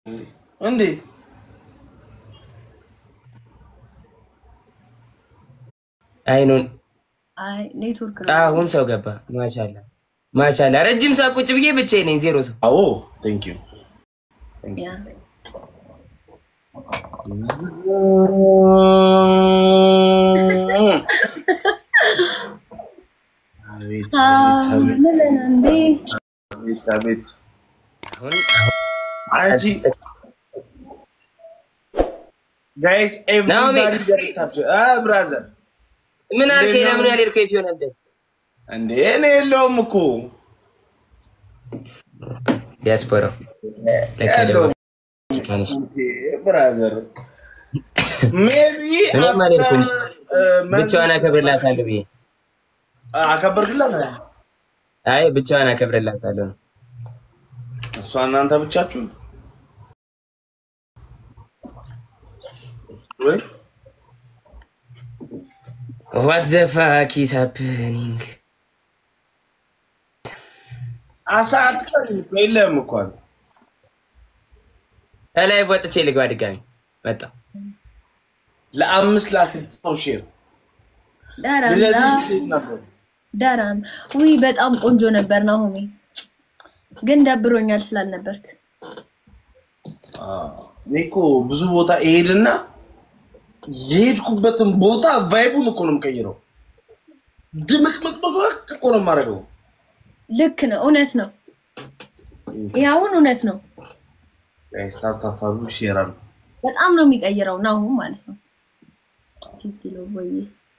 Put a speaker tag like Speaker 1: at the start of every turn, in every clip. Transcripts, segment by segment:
Speaker 1: እንዴት
Speaker 2: አይኑን
Speaker 3: አይ ኔትወርክ ነው።
Speaker 2: አሁን ሰው ገባ። ማሻላ ማሻላ። ረጅም ሰዓት ቁጭ ብዬ ብቻዬን ነኝ፣ ዜሮ ሰው።
Speaker 1: አዎ ቴንክ ዩ
Speaker 3: ያ
Speaker 1: አቤት አቤት አቤት
Speaker 3: ምን እንዴ
Speaker 1: አቤት አቤት
Speaker 2: አሁን
Speaker 1: አንቺ ጋይስ
Speaker 2: ናኦሚ።
Speaker 1: ኤቭሪባዲ ገት ታፕ አ ብራዘር
Speaker 2: ምን አልከኝ?
Speaker 1: እንዴት ነው?
Speaker 2: ለምን ያልሄድከው የፊዮን እንደ
Speaker 1: እንዴ እኔ የለውም እኮ
Speaker 2: ዲያስፖራው ለካ
Speaker 1: የለውም
Speaker 2: ደግሞ ትንሽ
Speaker 1: ብራዘር ሜቢ
Speaker 2: እኔም አልሄድኩም። ብቻዋን አከብርላታለሁ ብዬ
Speaker 1: አከበርክላት
Speaker 2: አይ ብቻዋን አከብርላታለሁ ነው።
Speaker 1: እሷ እናንተ ብቻችሁ ወይ
Speaker 2: ዋት ዘ ፋክ ኢዝ ሃፕኒንግ
Speaker 1: አሳ አትቀርም እኮ የለህም እኮ አንተ።
Speaker 2: ከላይ ወጥቼ ልግባ ድጋሚ መጣ
Speaker 1: ለአምስት ለአስር ሰው ሼር
Speaker 3: ዳራም
Speaker 1: ልደትሽ እንዴት ነበር?
Speaker 3: ዳራም ውይ በጣም ቆንጆ ነበር ናሆሜ፣ ግን ደብሮኛል ስላልነበርክ።
Speaker 1: አዎ፣ እኔ እኮ ብዙ ቦታ እሄድና የሄድኩበትን ቦታ ቫይቡን እኮ ነው የምቀይረው። ድምቅምቅምቅ እኮ ነው የማደርገው።
Speaker 3: ልክ ነው፣ እውነት ነው። ያውን እውነት ነው።
Speaker 1: ስታታታሉ ሼር አሉ።
Speaker 3: በጣም ነው የሚቀይረው ናሆም ማለት ነው። ሲሲሎ ወይ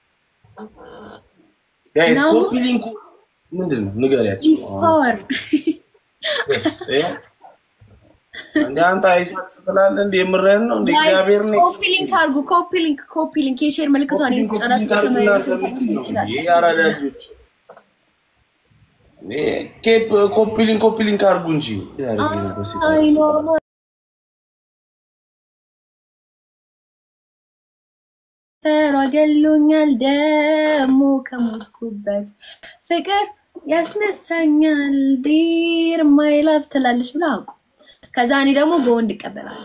Speaker 1: ጋይስ
Speaker 3: ነው?
Speaker 1: ኮፒ ሊንኩ ምንድን ነው ንገሪያቸው።
Speaker 3: ዲስ ፓወር
Speaker 1: እንደ አንተ አይሳቅ ስትላለህ እንደ የምርህን ነው እንደ እግዚአብሔር ነው
Speaker 3: ኮፒ ሊንክ አድርጉ። ኮፒ ሊንክ ኮፒ ሊንክ የሼር ምልክቷን የተጫናችሁ በሰማያዊ ስልሳ
Speaker 1: ኮፒ ሊንክ ኮፒ ሊንክ አድርጉ እንጂ
Speaker 3: አይኖ ፈሯ ገሎኛል ደሞ ከሞትኩበት ፍቅር ያስነሳኛል ዲር ማይላፍ ትላለች ብላ አውቁ። ከዛ እኔ ደግሞ በወንድ እቀበላለሁ።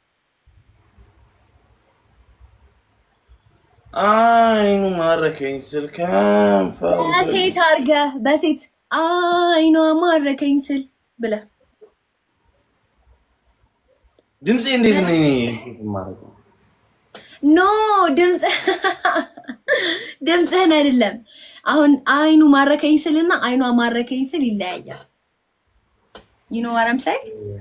Speaker 1: አይኑ ማረከኝ ስል ከንፈሩ
Speaker 3: በሴት አድርገህ በሴት አይኗ ማረከኝ ስል ብለህ
Speaker 1: ድምፄ እንዴት ነው? እኔ ሴት የማደርገው
Speaker 3: ኖ ድምፅ ድምፅህን አይደለም። አሁን አይኑ ማረከኝ ስልና አይኗ ማረከኝ ስል ይለያያል። ይኖ ዋረምሳይ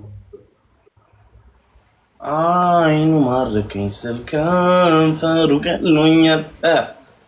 Speaker 1: አይኑ ማረከኝ ስል ከንፈሩ ቀሎኛል። እ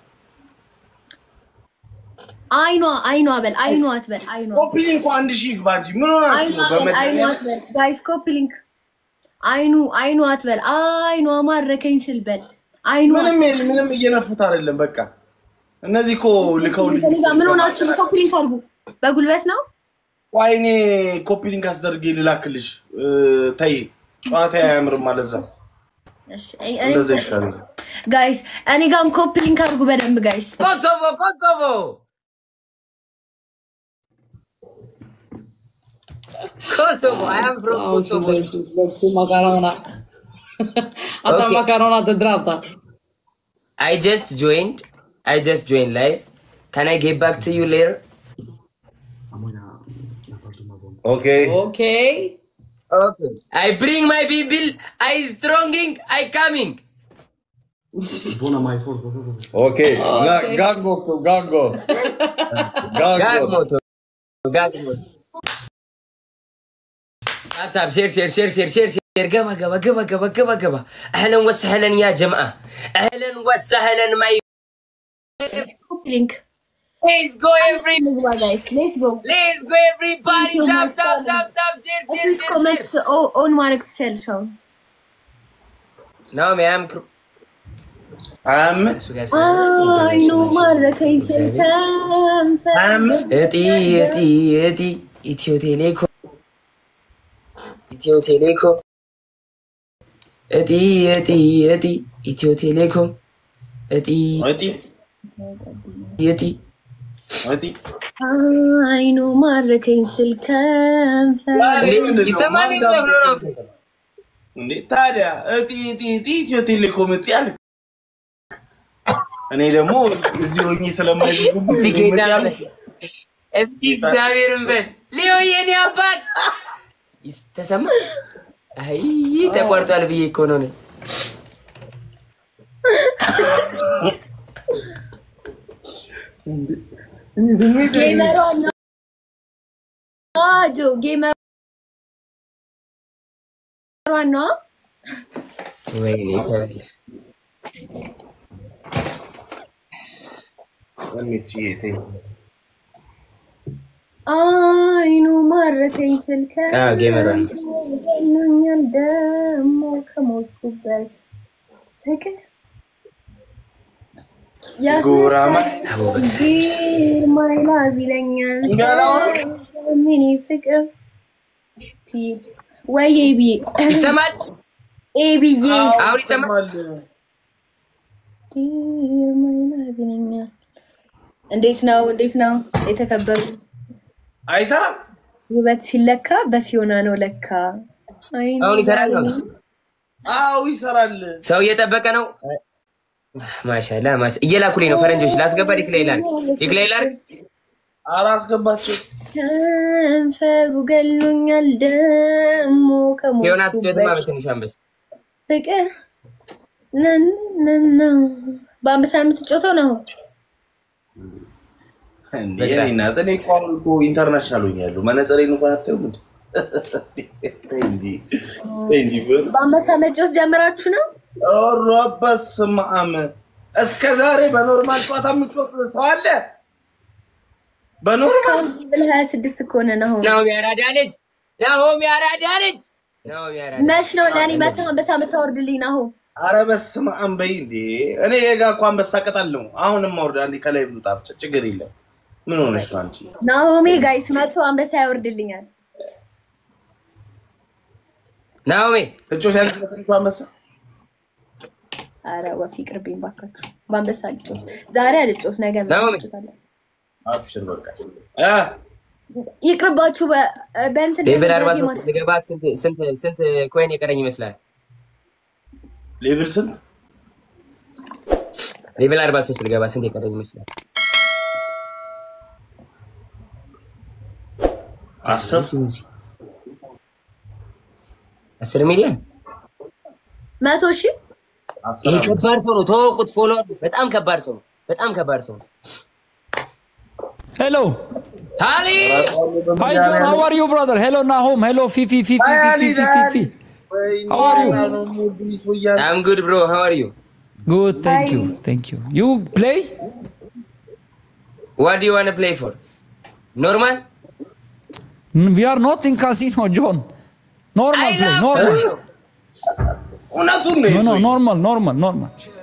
Speaker 3: አይኗ አይኗ በል አይኗ አትበል አይኗ
Speaker 1: ኮፒ ሊንኩ አንድ ሺህ ይግባ እንጂ ምን ሆናችሁ
Speaker 3: አይኗ
Speaker 1: ነው?
Speaker 3: በል አይኗ
Speaker 1: በመድኃኒዓለም
Speaker 3: አትበል ጋይስ ኮፒ ሊንክ አይኑ አይኗ አትበል አይኗ ማረከኝ ስል በል አይኗ
Speaker 1: ምንም የለ ምንም እየነፉት አይደለም። በቃ እነዚህ እኮ ልከው
Speaker 3: ከኔ ጋር ምን ሆናችሁ ነው? ኮፒ ሊንክ አድርጉ። በጉልበት ነው
Speaker 1: ዋይ እኔ ኮፒ ሊንክ አስደርጌ ልላክልሽ። እ፣ ተይ ጨዋታ አያምርም ማለት ነው።
Speaker 3: እሺ፣ እኔ-
Speaker 1: እንደዛ ይሻላል።
Speaker 3: ጋይስ እኔ ጋርም ኮፒ ሊንክ አድርጉ በደንብ ጋይስ።
Speaker 2: ኮሶቮ ኮሶቮ ኮሶቮ አይ አም ፍሮም ኮሶቮ
Speaker 4: Su macarona. Hasta
Speaker 2: Okay.
Speaker 4: macarona te trata.
Speaker 2: I just joined. I just joined live. Can I get back to you later?
Speaker 1: Okay.
Speaker 4: Okay.
Speaker 2: Okay. I bring my people. I stronging. I coming.
Speaker 5: Okay. Na, gango to gango.
Speaker 2: Gag
Speaker 5: Gango.
Speaker 2: moto. Gag moto. طب سير سير سير سير سير سير قبا قبا قبا قبا قبا قبا اهلا وسهلا يا جماعه اهلا وسهلا ماي
Speaker 3: ኮፒ ሊንክ
Speaker 2: Let's go every
Speaker 3: ንግባ ጋይስ ሌትስ ጎ
Speaker 2: Let's go everybody.
Speaker 3: Thank you,
Speaker 2: Tap
Speaker 3: my
Speaker 2: tap
Speaker 3: friend.
Speaker 2: tap tap share
Speaker 3: እሱ
Speaker 2: share share.
Speaker 3: ኮመንት
Speaker 2: share.
Speaker 3: ኦን ማድረግ ትችላለሽ አሁን
Speaker 2: No, man, I'm cr-
Speaker 1: አምስት
Speaker 2: እሱ ጋር
Speaker 3: አይኑ ማረከኝ ስል ከንፈር
Speaker 1: አምስት
Speaker 2: እጢ እጢ እጢ ኢትዮ ቴሌኮም ኢትዮ ቴሌኮም እጢ እጢ እጢ ኢትዮ ቴሌኮም እጢ
Speaker 1: ወጢ
Speaker 2: እጢ
Speaker 1: ወጢ
Speaker 3: አይኑ ማረከኝ ስል ከንፈር
Speaker 2: እንዴ፣ ይሰማል? የሚዘፍነው ነው።
Speaker 1: እንዴ ታዲያ እጢ እጢ እጢ ኢትዮ ቴሌኮም እጢ አልክ። እኔ ደግሞ እዚህ ሆኜ ስለማይዝጉብኝ
Speaker 2: እስቲ
Speaker 1: እኔ
Speaker 2: ጌታ
Speaker 1: እጢ አልክ።
Speaker 2: እስቲ እግዚአብሔርን በል ሊዮ የኔ አባት ይስ- ተሰማ። አይ ተቋርጧል ብዬ እኮ ነው እኔ።
Speaker 3: ጌመሯን ነው ጆ ጌመሯን ነው
Speaker 2: ወይኔ ተበላ።
Speaker 1: እሚችዬ ተይ።
Speaker 3: አይኑ ማረከኝ ስልከ
Speaker 2: አዎ፣ ጌመሯን ነው።
Speaker 3: ገሎኛል ደሞ ከሞትኩበት ፍቅር
Speaker 1: ጉራማ
Speaker 3: ያስነሳል ማይላቭ ይለኛል
Speaker 1: እንጋላውን
Speaker 3: ሚኒ ፍቅር ፊት ወይ ብዬ
Speaker 2: ይሰማል?
Speaker 3: ኤ ብዬ
Speaker 2: አሁን ይሰማል?
Speaker 3: ዲር ማይላቭ ይለኛል። እንዴት ነው እንዴት ነው የተከበሩ
Speaker 1: አይሰራም።
Speaker 3: ውበት ሲለካ በፊዮና ነው ለካ። አይኑ
Speaker 2: አሁን ይሰራል ነው?
Speaker 1: አዎ ይሰራል።
Speaker 2: ሰው እየጠበቀ ነው። ማሻላ ማሻ እየላኩልኝ ነው ፈረንጆች። ላስገባ ዲክላይ ላርግ ዲክላይ ላርግ
Speaker 1: ኧረ አስገባቸው።
Speaker 3: ከንፈሩ ገሎኛል ደሞ
Speaker 2: ሆና ትጮትማ
Speaker 3: ከሞትኩበት
Speaker 2: በትንሹ አንበስ
Speaker 3: ፍቅር ነነነ በአንበሳ የምትጮተው ነው።
Speaker 1: እንዴ የኔ እናት እኔ እኮ አሁን እኮ ኢንተርናሽናል ሆኛለሁ። መነጽሬን እንኳን አታዩም እንዴ? ተይ እንጂ ተይ እንጂ ብር
Speaker 3: በአንበሳ መጮት ጀምራችሁ ነው?
Speaker 1: ኧረ በስመ አብ እስከ ዛሬ በኖርማል ጨዋታ የምጮት ሰው አለ? በኖርማል
Speaker 3: እስካሁን ብል ሀያ ስድስት እኮ ነን አሁን።
Speaker 2: ናሆም ያራዳ ልጅ ናሆም ያራዳ ልጅ ናሆም ያራዳ
Speaker 3: መች ነው ለእኔ መች ነው አንበሳ የምታወርድልኝ ነው?
Speaker 1: ኧረ በስመ አብ በይ እንዴ! እኔ የጋ እኮ አንበሳ ቀጣለሁ። አሁንም አውርድ አንዴ ከላይ ብሉጣ ብቻ ችግር የለም። ምን ሆነሽ ነው አንቺ?
Speaker 3: ናሆሜ ጋይስ መጥቶ አንበሳ ያወርድልኛል።
Speaker 2: ናሆሜ
Speaker 1: ትጮሻለሽ በትንሹ አንበሳ?
Speaker 3: አረ ወፍ ይቅርብኝ ባካችሁ። በአንበሳ ልጮት ዛሬ አልጮት ነገ
Speaker 2: ናሆሜ።
Speaker 3: ልጮታለሁ።
Speaker 1: አብሽር በቃ እ
Speaker 3: ይቅርባችሁ። በ- በእንትን
Speaker 2: ሌቭል አርባ
Speaker 3: ደረጃ
Speaker 2: ሶስት ልገባ ስንት ስንት ስንት ኮይን የቀረኝ ይመስላል?
Speaker 1: ሌቭል ስንት?
Speaker 2: ሌቭል አርባ ሶስት ልገባ ስንት የቀረኝ ይመስላል?
Speaker 1: አስር
Speaker 2: አስር ሚሊዮን
Speaker 3: መቶ ሺህ
Speaker 1: አስር
Speaker 2: ይሄ
Speaker 1: አምስት
Speaker 2: ከባድ ሰው ነው። ተወቁት፣ ፎሎ አድርጉት። በጣም ከባድ ሰው ነው። በጣም ከባድ ሰው ነው።
Speaker 6: Hello.
Speaker 2: ሃሊ
Speaker 6: Hi John, how are you, brother? Hello Nahom. Hello Fifi Fifi Fifi Fifi Fifi. How are you?
Speaker 2: አም ጉድ ብሮ ሃው አር ዩ
Speaker 6: Good, thank you, thank you. You play?
Speaker 2: ዋት ዱ ዩ ዋንት ፕሌይ ፎር ኖርማል
Speaker 6: Mm, We are not in casino, John. Normal
Speaker 2: አይ
Speaker 6: play,
Speaker 2: ላቭ
Speaker 6: normal.
Speaker 1: እውነቱን ነው
Speaker 6: No, no,
Speaker 1: የሰውዬው።
Speaker 6: normal, normal, normal.